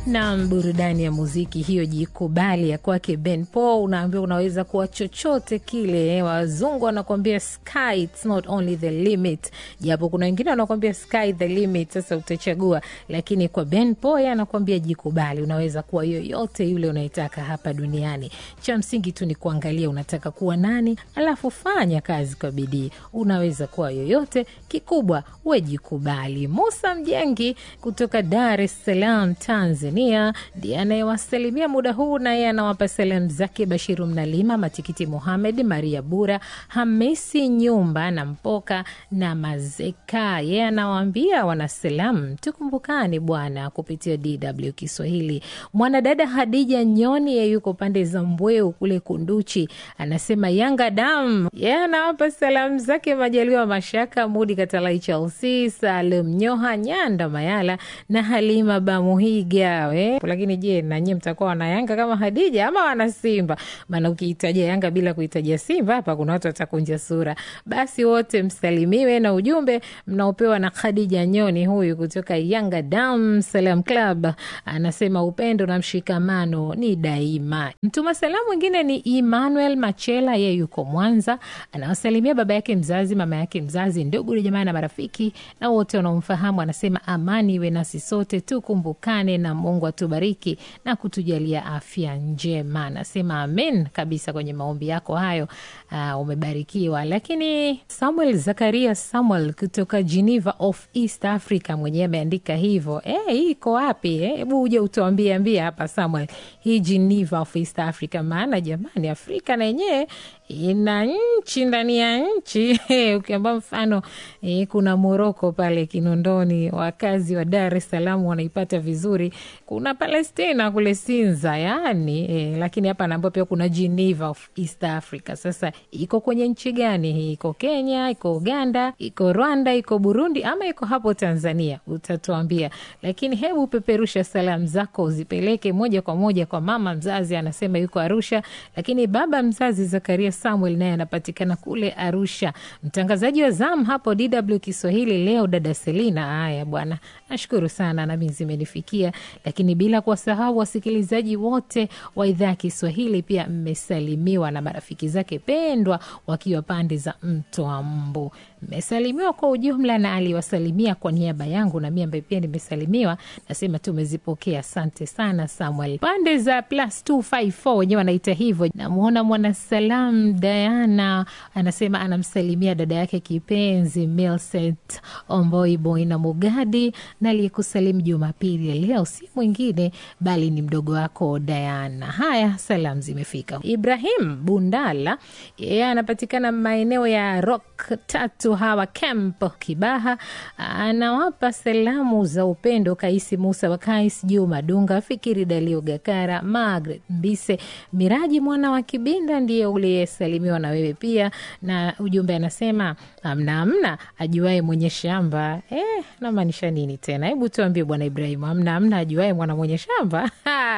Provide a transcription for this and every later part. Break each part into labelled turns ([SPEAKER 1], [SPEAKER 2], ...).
[SPEAKER 1] na burudani ya muziki hiyo, jikubali ya kwake Ben Paul. Unaambiwa unaweza kuwa chochote kile. Wazungu wanakuambia sky it's not only the limit, japo kuna wengine wanakuambia sky the limit. Sasa utachagua, lakini kwa Ben Paul yeye anakuambia jikubali, unaweza kuwa yoyote yule unaitaka hapa duniani. Cha msingi tu ni kuangalia unataka kuwa nani, alafu fanya kazi kwa bidii. Unaweza kuwa yoyote, kikubwa we jikubali. Musa Mjengi kutoka Dar es Salaam, Tanzania ndiye anayewasalimia muda huu, na yeye anawapa salamu zake Bashiru Mnalima, Matikiti Muhamed, Maria Bura, Hamisi Nyumba na Mpoka na Mazeka. Yeye anawaambia wanasalamu, tukumbukani bwana kupitia DW Kiswahili. Mwanadada Hadija Nyoni ye yuko pande za Mbweu kule Kunduchi, anasema Yanga dam. Yeye anawapa salamu zake Majaliwa Mashaka, Mudi Katalai, Chelsea, Salum Nyoha, Nyanda Mayala na Halima Bamuhiga we. Lakini je, nanyie mtakuwa wana Yanga kama Hadija ama wana Simba? Maana ukiitaja Yanga bila kuitaja Simba hapa kuna watu watakunja sura. Basi wote msalimiwe na ujumbe mnaopewa na Khadija Nyoni huyu kutoka Yanga Dam Salam Club, anasema upendo na mshikamano ni daima. Mtuma salamu mwingine ni Emmanuel Machela, yeye yuko Mwanza, anawasalimia baba yake mzazi, mama yake mzazi, ndugu jamaa na marafiki na wote wanaomfahamu. Anasema amani iwe nasi sote, tukumbukane na Mungu atubariki na kutujalia afya njema. Anasema amen kabisa kwenye maombi yako hayo. Uh, umebarikiwa. Lakini Samuel Zakaria Samuel kutoka Geneva of East Africa mwenyewe ameandika hivyo. Eh, hii iko wapi? Hebu eh, uje utuambie ambia hapa Samuel, hii Geneva of East Africa, maana jamani, Afrika na yenyewe ina nchi ndani ya nchi ukiamba mfano e, kuna Moroko pale Kinondoni, wakazi wa Dar es Salaam wanaipata vizuri. Kuna Palestina kule Sinza yani e, lakini hapa naambia pia kuna Geneva of East Africa. Sasa iko kwenye nchi gani hii? Iko Kenya, iko Uganda, iko Rwanda, iko Burundi ama iko hapo Tanzania? Utatuambia, lakini hebu peperusha salamu zako uzipeleke moja kwa moja kwa mama mzazi, anasema yuko Arusha, lakini baba mzazi Zakaria Samuel naye anapatikana kule Arusha. Mtangazaji wa zamu hapo DW Kiswahili leo dada Selina. Haya bwana, nashukuru sana, nami zimenifikia, lakini bila kuwasahau wasikilizaji wote wa idhaa ya Kiswahili pia mmesalimiwa na marafiki zake pendwa wakiwa pande za mto wa Mbu. Mmesalimiwa kwa ujumla, na aliwasalimia kwa niaba yangu na mi ambaye pia nimesalimiwa, nasema tumezipokea. Asante sana Samuel. Pande za plus 254 wenyewe wanaita hivyo. Namwona mwanasalam Diana anasema anamsalimia dada yake kipenzi Milset Omboiboy na Mugadi, na aliyekusalimu Jumapili ya leo si mwingine bali ni mdogo wako Diana. Haya, salamu zimefika. Ibrahim Bundala yeye anapatikana maeneo ya Rock tatu hawa camp Kibaha, anawapa salamu za upendo Kaisi Musa wa Kais, Juma Dunga, Fikiri Dalio Gakara, Margaret Mbise, Miraji mwana wa Kibinda ndiye uliyesalimiwa na wewe pia, na ujumbe anasema amna amna ajuae mwenye shamba. Eh, namaanisha nini tena? Hebu tuambie bwana Ibrahimu, amna amna ajuae mwana mwenye shamba.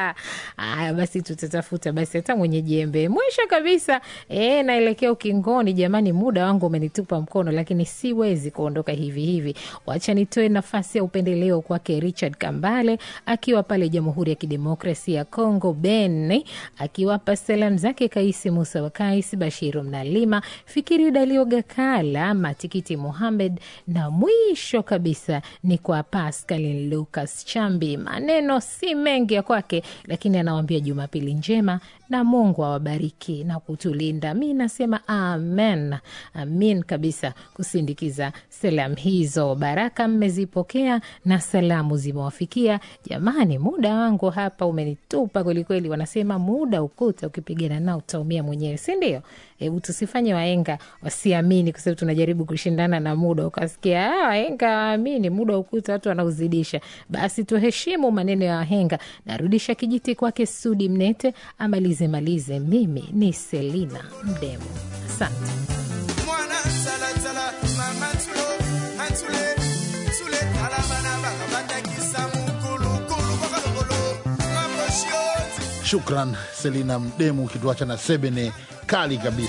[SPEAKER 1] Haya basi, tutatafuta basi hata mwenye jembe. Mwisho kabisa, eh, naelekea ukingoni jamani, muda wangu umenitupa mkono, lakini siwezi kuondoka hivi hivi. Wacha nitoe nafasi ya upendeleo kwake Richard Kambale akiwa pale Jamhuri ya Kidemokrasia ya Kongo, Beni, akiwapa salamu zake Kaisi Musa wa Kais, Bashiru Mnalima, Fikiri Dalio Gakala, Matikiti Muhamed, na mwisho kabisa ni kwa Pascal Lucas Chambi. Maneno si mengi ya kwake, lakini anawambia Jumapili njema na Mungu awabariki na kutulinda. Mi nasema amen, amin kabisa kusindikiza salamu hizo. Baraka mmezipokea na salamu zimewafikia. Jamani, muda wangu hapa umenitupa kwelikweli. Wanasema muda ukuta, ukipigana nao utaumia mwenyewe, si ndio? Hebu tusifanye waenga wasiamini, kwa sababu tunajaribu kushindana na muda. Ukasikia waenga waamini muda ukuta, watu wanauzidisha. Basi tuheshimu maneno ya wahenga. Narudisha kijiti kwake Sudi Mnete amalize malize. Mimi ni Selina Mdemo, asante.
[SPEAKER 2] Shukran Selina Mdemu, ukituacha na sebene kali kabisa.